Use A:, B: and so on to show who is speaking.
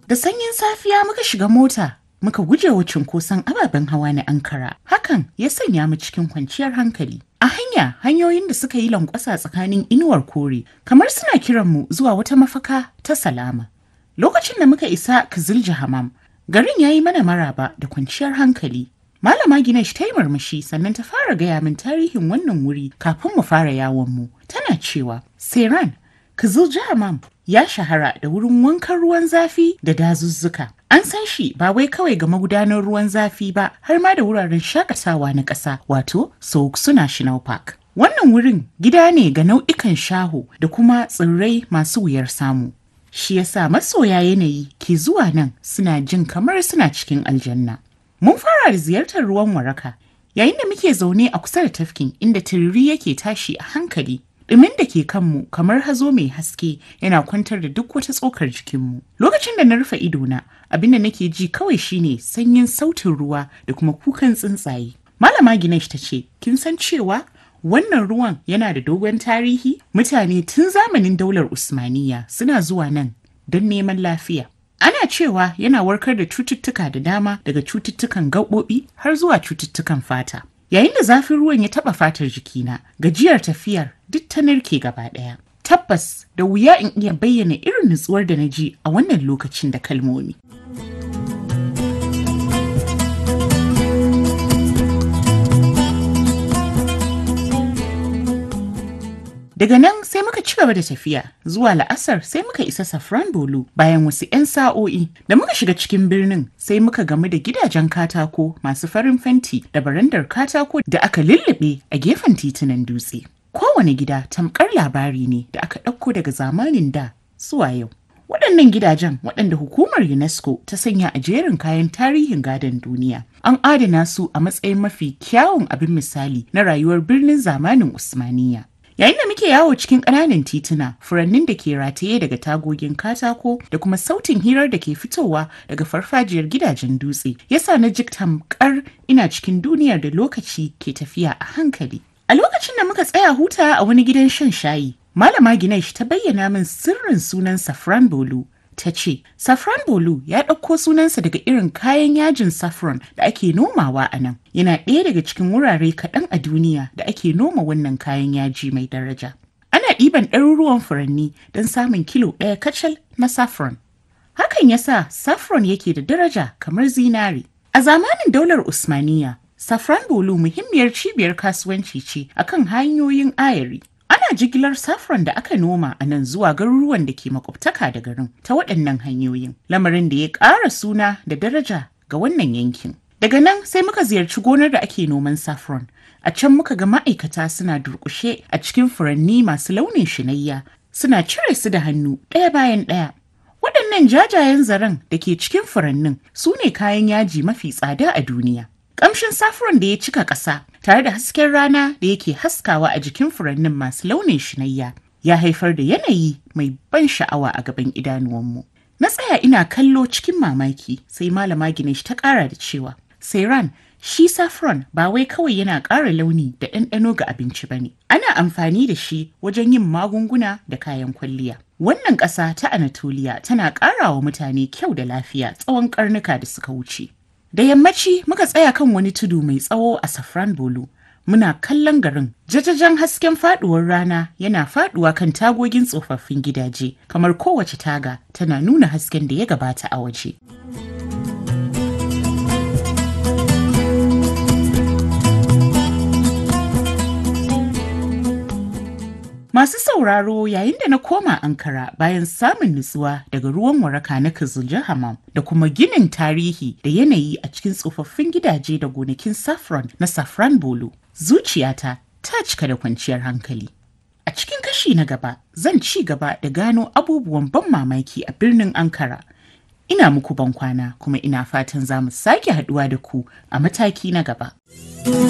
A: Da sanyin safiya muka shiga mota muka guje wa cunkoson ababen hawa na Ankara. Hakan ya sanya mu cikin kwanciyar hankali. A hanya hanyoyin da suka yi lankwasa tsakanin inuwar kore kamar suna kiran mu zuwa wata mafaka ta salama. Lokacin da muka isa Kazilja Hamam, garin ya yi mana maraba da kwanciyar hankali. Malama Ginesh ta yi murmushi sannan ta fara gaya min tarihin wannan wuri kafin mu fara yawon mu. Tana cewa, Seran, Kazilja Hamam ya shahara da wurin wankan ruwan zafi da dazuzzuka. An san shi ba wai kawai ga magudanar ruwan zafi ba har ma da wuraren shakatawa na ƙasa wato Souksu National Park. Wannan wurin gida ne ga nau'ikan shaho da kuma tsirrai masu wuyar samu. Shi yasa masoya yanayi ke zuwa nan suna jin kamar suna cikin aljanna. Mun fara da ziyartar ruwan waraka yayin da muke zaune a kusa da tafkin inda tururi yake tashi a hankali Ɗumin da ke kanmu kamar hazo mai haske yana kwantar da duk wata tsokar jikinmu. Lokacin da na rufe idona, abin da nake ji kawai shine sanyin sautin ruwa da kuma kukan tsuntsaye. Malama Ginesh ta ce, kin san cewa wannan ruwan yana da dogon tarihi? Mutane tun zamanin daular Usmaniya suna zuwa nan don neman lafiya. Ana cewa yana warkar da cututtuka da dama daga cututtukan gaɓoɓi har zuwa cututtukan fata. Yayin da zafin ruwan ya taɓa fatar jikina, gajiyar tafiyar duk ta narke gaba ɗaya. Tabbas da wuya in iya bayyana irin nutsuwar da na ji a wannan lokacin da kalmomi. Daga nan sai muka ci gaba da tafiya zuwa la'asar sai muka isa Safran Bolu bayan wasu 'yan sa'o'i da muka shiga cikin birnin sai muka gamu da gidajen katako masu farin fenti da barandar katako da aka lullube a gefen titunan dutse. Kowane gida tamkar labari ne da aka ɗauko daga zamanin da zuwa yau. Waɗannan gidajen waɗanda hukumar UNESCO ta sanya a jerin kayan tarihin gadon duniya. An adana su a matsayin mafi kyawun abin misali na rayuwar birnin zamanin Usmaniya. Yayin da muke yawo cikin ƙananan tituna, furannin da ke rataye daga tagogin katako da kuma sautin hirar da ke fitowa daga farfajiyar gidajen dutse, yasa na ji tamkar ina cikin duniyar da lokaci ke tafiya a hankali. A lokacin da muka tsaya huta a wani gidan shan shayi, Malama Ginesh ta bayyana min sirrin sunan Safran Bolu. Ta ce, Safran Bolu ya ɗauko sunansa daga irin kayan yajin saffron da ake nomawa a nan. Yana ɗaya daga cikin wurare kaɗan a duniya da ake noma wannan kayan yaji mai daraja. Ana ɗiban ɗaruruwan furanni don samun kilo ɗaya kacal na saffron. Hakan ya sa saffron yake da daraja kamar zinari. A zamanin daular Usmaniya, Safran Bolu muhimmiyar cibiyar kasuwanci ce akan hanyoyin ayari. Ana jigilar saffron da aka noma a nan zuwa garuruwan da ke makwabtaka da garin ta waɗannan hanyoyin, lamarin da ya ƙara suna da daraja ga wannan yankin. Daga nan sai muka ziyarci gonar da ake noman saffron. A can muka ga ma'aikata suna durƙushe a cikin furanni masu launin shinayya, suna cire su da hannu ɗaya bayan ɗaya. Waɗannan jajayen zaren da ke cikin furannin su ne kayan yaji mafi tsada a duniya. Ƙamshin saffron da ya cika ƙasa tare da hasken rana da yake haskawa a jikin furannin masu launin shinayya ya haifar da yanayi mai ban sha'awa a gaban idanuwanmu. Na tsaya ina kallo cikin mamaki sai malama Ginesh ta ƙara da cewa, Sairan, shi saffron ba wai kawai yana ƙara launi da ɗanɗano ga abinci ba ne. Ana amfani da shi wajen yin magunguna da kayan kwalliya. Wannan ƙasa ta Anatolia tana ƙara wa mutane kyau da lafiya tsawon ƙarnuka da suka wuce. Da yammaci muka tsaya kan wani tudu mai tsawo a Safran Bolu. Muna kallon garin jajajen hasken faduwar rana yana faduwa kan tagogin tsofaffin gidaje kamar kowace taga tana nuna hasken da ya gabata a waje. Masu sauraro yayin da na koma Ankara bayan samun nutsuwa daga ruwan waraka na Kizilja Hamam da kuma ginin tarihi da yanayi a cikin tsofaffin gidaje da gonakin saffron na Safran Bolo. Zuciyata ta cika da kwanciyar hankali. A cikin kashi na gaba zan ci gaba da gano abubuwan ban mamaki a birnin Ankara. Ina muku ban kwana kuma ina fatan za mu sake haduwa da ku a mataki na gaba.